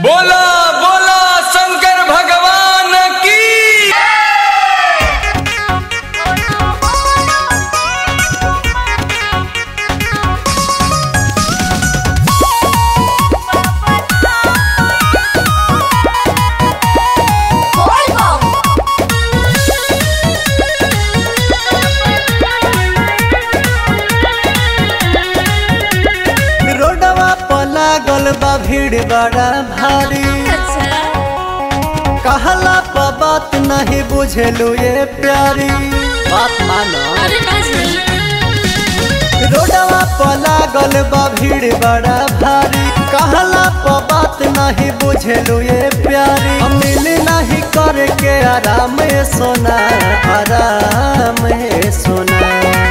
बोला बोला शंकर भगवान की रोडवा पर लागल बा भीड़ बड़ा भारी कहला पर बात नहीं बुझेलू ये प्यारी बात मानो रोडवा पर लागल बा भीड़ बड़ा भारी कहला पर बात नहीं बुझेलू ये प्यारी हम मिल नहीं करके आराम है सोना आराम है सोना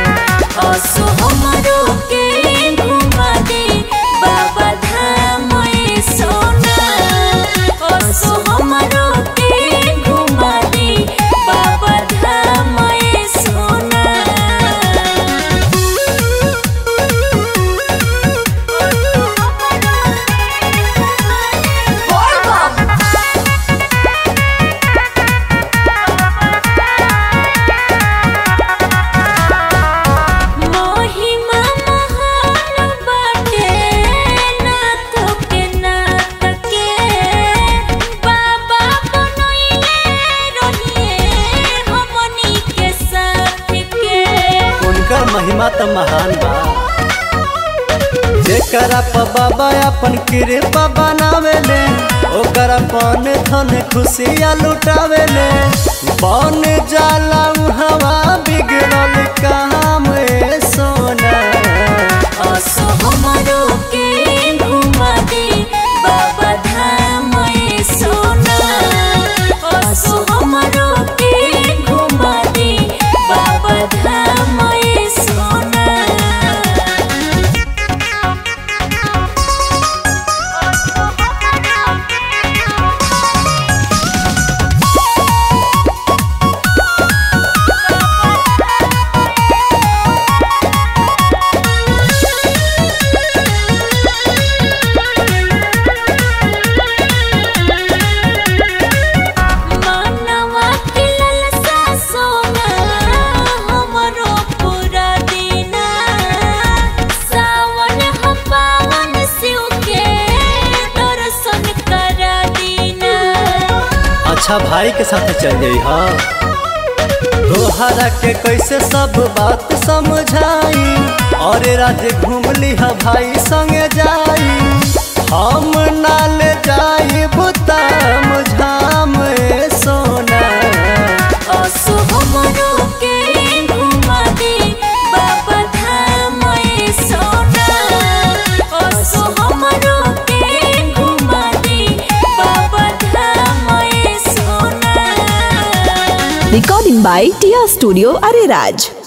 उनकर महिमा तो महान बा जेकरा पर बाबा अपन कृपा बनावेले ओकर अपन धन खुशियाँ लुटावेले बन जाला हवा बिगड़ल काम ए सोना अच्छा भाई के साथ चल जाई हाँ तोहरा के कैसे सब बात समझाई और राज घूम लिहा भाई संगे जाई हम नाल जाई बुताम झाम ए सोना Recording by Tia Studio Ariraj.